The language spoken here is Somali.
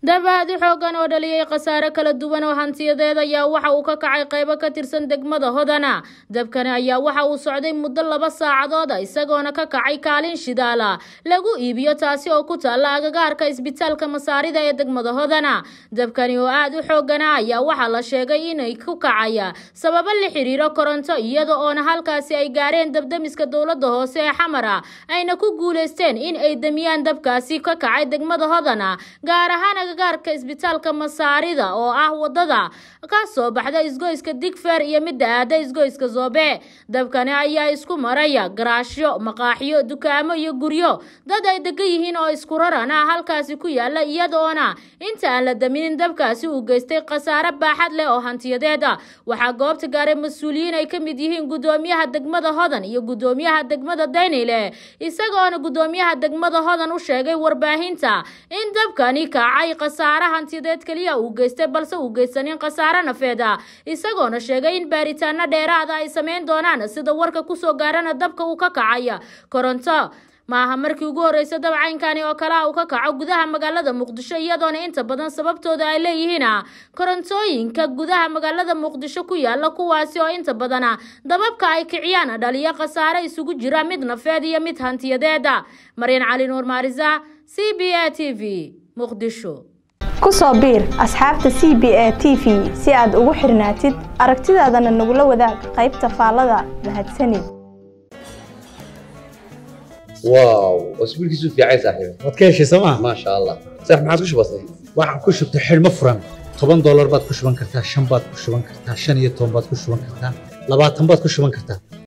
dab aad u xoogan oo dhaliyey khasaare kala duwan oo hantiyadeed ayaa waxa uu ka kacay qaybo ka tirsan degmada hodana dabkani ayaa waxa uu socday muddo laba saacadooda isagoona ka kacay kaalin shidaala lagu iibiyo taasi oo ku taalla agagaarka isbitaalka masaarida ee degmada hodana dabkani oo aad u xoogana ayaa waxaa la sheegay inay ku kacaya sababo la xiriiro koronto iyada oona halkaasi ay gaareen dabdamiska dowladda hoose ee xamara ayna ku guuleysteen in ay damiyaan dabkaasi ka kacay degmada hodana gaar ahaan agagaarka isbitaalka masaarida oo ah wadada ka soo baxda isgoyska digfer iyo midda aada isgoyska zoobe dabkani ayaa isku maraya garaashyo maqaaxyo dukaamo iyo guryo dad ay degan yihiin oo isku raran ah halkaasi ku yaala iyadoona inta aan la daminin dabkaasi uu geystay khasaare baaxad leh oo hantiyadeeda waxaa goobta gaaray mas-uuliyiin ay ka mid yihiin gudoomiyaha degmada hodan iyo gudoomiyaha degmada daynile isagoona gudoomiyaha degmada hodan u sheegay warbaahinta in dabkani kacay khasaare hantiyadeed keliya uu geystay balse uu geysanin khasaare nafeeda isagoona sheegay in baaritaano dheeraada ay sameyn doonaan sida warka kusoo gaarana dabka uu ka kacaya koronto maaha markii ugu horreysay dabcaynkani oo kale ah uu ka kaco gudaha magaalada muqdisho iyadoona inta badan sababtooda ay leeyihiin korontooyinka gudaha magaalada muqdisho ku yaala kuwaasi oo inta badana dababka ay kiciyaan dhaliyo khasaare isugu jira mid nafeed iyo mid hantiyadeeda maryan cali nuur maarisa c b a t v muqdisho ku soo biir asxaabta c b a t v si aad ugu xirnaatid aragtidaadana nagula wadaag qaybta faallada mahadsanid واو اسبوع كيسو في عايز صاحبي waad ka heshay sooma ما شاء الله صح ما عادش بسيط waxaan ku shubtay xidhmo furan toban doolar baad ku shuban kartaa shan baad ku shuban kartaa shan iyo toban baad ku shuban kartaa labaatan baad ku shuban kartaa